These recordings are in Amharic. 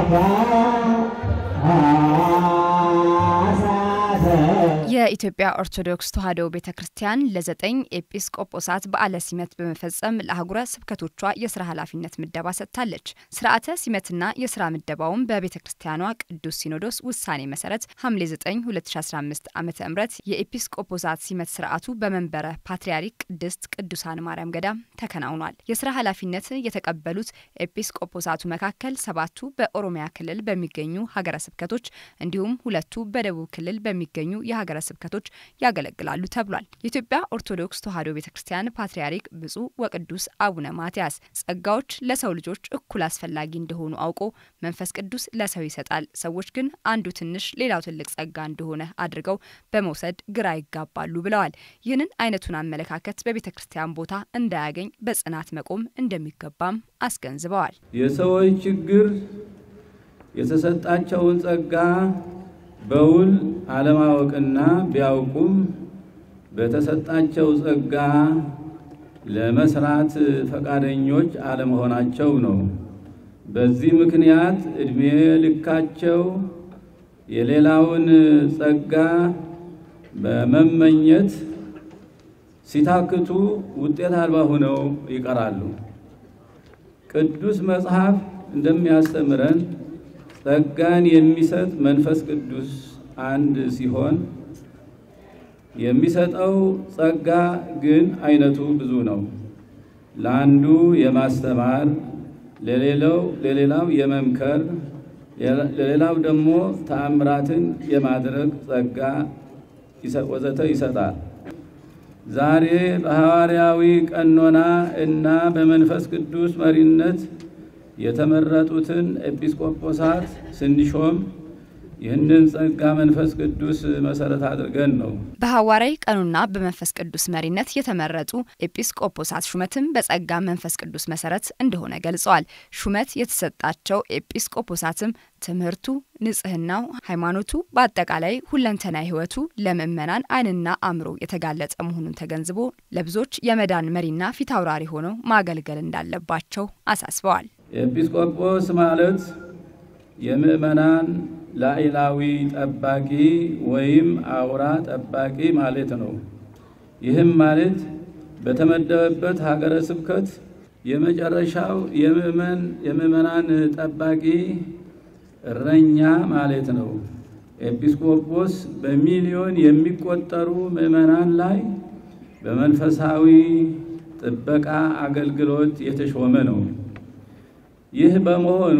የኢትዮጵያ ኦርቶዶክስ ተዋሕዶ ቤተ ክርስቲያን ለዘጠኝ ኤጲስቆጶሳት በዓለ ሲመት በመፈጸም ለአህጉረ ስብከቶቿ የስራ ኃላፊነት ምደባ ሰጥታለች። ስርዓተ ሲመትና የስራ ምደባውም በቤተ ክርስቲያኗ ቅዱስ ሲኖዶስ ውሳኔ መሰረት ሐምሌ 9 2015 ዓ ም የኤጲስቆጶሳት ሲመት ስርዓቱ በመንበረ ፓትርያርክ ቅድስት ቅዱሳን ማርያም ገዳም ተከናውኗል። የስራ ኃላፊነት የተቀበሉት ኤጲስቆጶሳቱ መካከል ሰባቱ በኦሮሚያ ክልል በሚገኙ ሀገረ ስብከቶች እንዲሁም ሁለቱ በደቡብ ክልል በሚገኙ የሀገረ ስብከቶች ያገለግላሉ ተብሏል። የኢትዮጵያ ኦርቶዶክስ ተዋሕዶ ቤተ ክርስቲያን ፓትርያርክ ብፁዕ ወቅዱስ አቡነ ማትያስ ጸጋዎች ለሰው ልጆች እኩል አስፈላጊ እንደሆኑ አውቆ መንፈስ ቅዱስ ለሰው ይሰጣል፣ ሰዎች ግን አንዱ ትንሽ ሌላው ትልቅ ጸጋ እንደሆነ አድርገው በመውሰድ ግራ ይጋባሉ ብለዋል። ይህንን አይነቱን አመለካከት በቤተ ክርስቲያን ቦታ እንዳያገኝ በጽናት መቆም እንደሚገባም አስገንዝበዋል። የሰዎች ችግር የተሰጣቸውን ጸጋ በውል አለማወቅና ቢያውቁም በተሰጣቸው ጸጋ ለመስራት ፈቃደኞች አለመሆናቸው ነው። በዚህ ምክንያት ዕድሜ ልካቸው የሌላውን ጸጋ በመመኘት ሲታክቱ ውጤት አልባ ሆነው ይቀራሉ። ቅዱስ መጽሐፍ እንደሚያስተምረን ጸጋን የሚሰጥ መንፈስ ቅዱስ አንድ ሲሆን የሚሰጠው ጸጋ ግን አይነቱ ብዙ ነው። ለአንዱ የማስተማር፣ ለሌላው ለሌላው የመምከር፣ ለሌላው ደግሞ ተአምራትን የማድረግ ጸጋ ወዘተ ይሰጣል። ዛሬ በሐዋርያዊ ቀኖና እና በመንፈስ ቅዱስ መሪነት የተመረጡትን ኤጲስቆጶሳት ስንሾም ይህንን ጸጋ መንፈስ ቅዱስ መሰረት አድርገን ነው። በሐዋርያዊ ቀኑና በመንፈስ ቅዱስ መሪነት የተመረጡ ኤጲስቆጶሳት ሹመትም በጸጋ መንፈስ ቅዱስ መሰረት እንደሆነ ገልጸዋል። ሹመት የተሰጣቸው ኤጲስቆጶሳትም ትምህርቱ፣ ንጽህናው፣ ሃይማኖቱ፣ በአጠቃላይ ሁለንተና ሕይወቱ ለምእመናን ዓይንና አእምሮ የተጋለጠ መሆኑን ተገንዝቦ ለብዙዎች የመዳን መሪና ፊት አውራሪ ሆነው ማገልገል እንዳለባቸው አሳስበዋል። ኤጲስቆጶስ ማለት የምእመናን ላዕላዊ ጠባቂ ወይም አውራ ጠባቂ ማለት ነው። ይህም ማለት በተመደበበት ሀገረ ስብከት የመጨረሻው የምእመናን ጠባቂ እረኛ ማለት ነው። ኤጲስቆጶስ በሚሊዮን የሚቆጠሩ ምእመናን ላይ በመንፈሳዊ ጥበቃ አገልግሎት የተሾመ ነው። ይህ በመሆኑ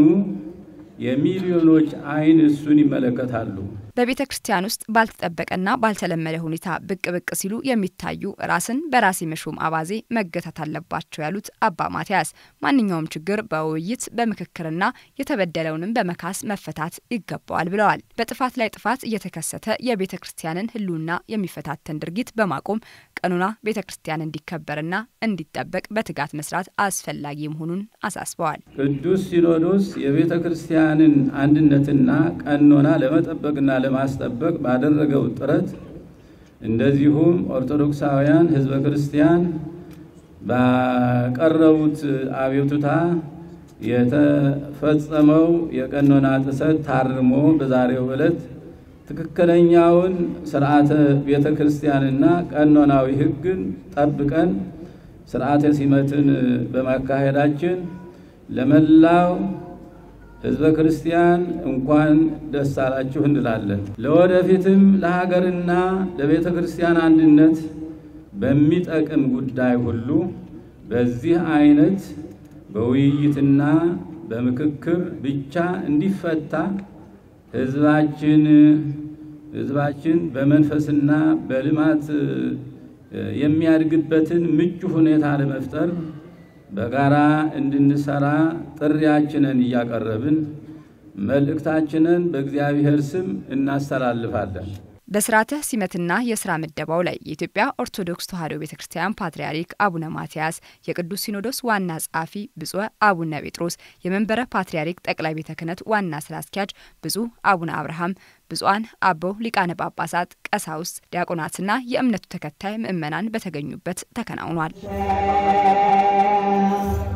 የሚሊዮኖች ዓይን እሱን ይመለከታሉ። በቤተ ክርስቲያን ውስጥ ባልተጠበቀና ባልተለመደ ሁኔታ ብቅ ብቅ ሲሉ የሚታዩ ራስን በራስ የመሾም አባዜ መገታት አለባቸው ያሉት አባ ማትያስ ማንኛውም ችግር በውይይት በምክክርና የተበደለውንም በመካስ መፈታት ይገባዋል ብለዋል። በጥፋት ላይ ጥፋት እየተከሰተ የቤተ ክርስቲያንን ሕልውና የሚፈታተን ድርጊት በማቆም ቀኑና ቤተ ክርስቲያን እንዲከበርና እንዲጠበቅ በትጋት መስራት አስፈላጊ መሆኑን አሳስበዋል። ቅዱስ ሲኖዶስ የቤተ ክርስቲያንን አንድነትና ቀኖና ለመጠበቅና ለማስጠበቅ ባደረገው ጥረት እንደዚሁም ኦርቶዶክሳውያን ሕዝበ ክርስቲያን ባቀረቡት አቤቱታ የተፈጸመው የቀኖና ጥሰት ታርሞ በዛሬው ዕለት ትክክለኛውን ስርዓተ ቤተ ክርስቲያንና ቀኖናዊ ሕግን ጠብቀን ስርዓተ ሲመትን በማካሄዳችን ለመላው ሕዝበ ክርስቲያን እንኳን ደስ አላችሁ እንላለን። ለወደፊትም ለሀገርና ለቤተ ክርስቲያን አንድነት በሚጠቅም ጉዳይ ሁሉ በዚህ አይነት በውይይትና በምክክር ብቻ እንዲፈታ ህዝባችን ህዝባችን በመንፈስና በልማት የሚያድግበትን ምቹ ሁኔታ ለመፍጠር በጋራ እንድንሰራ ጥሪያችንን እያቀረብን መልእክታችንን በእግዚአብሔር ስም እናስተላልፋለን። በስርዓተ ሲመትና የስራ ምደባው ላይ የኢትዮጵያ ኦርቶዶክስ ተዋሕዶ ቤተ ክርስቲያን ፓትርያርክ አቡነ ማትያስ፣ የቅዱስ ሲኖዶስ ዋና ጸሐፊ ብፁዕ አቡነ ጴጥሮስ፣ የመንበረ ፓትርያርክ ጠቅላይ ቤተ ክህነት ዋና ስራ አስኪያጅ ብፁዕ አቡነ አብርሃም፣ ብፁዓን አበው ሊቃነ ጳጳሳት፣ ቀሳውስት፣ ዲያቆናትና የእምነቱ ተከታይ ምዕመናን በተገኙበት ተከናውኗል።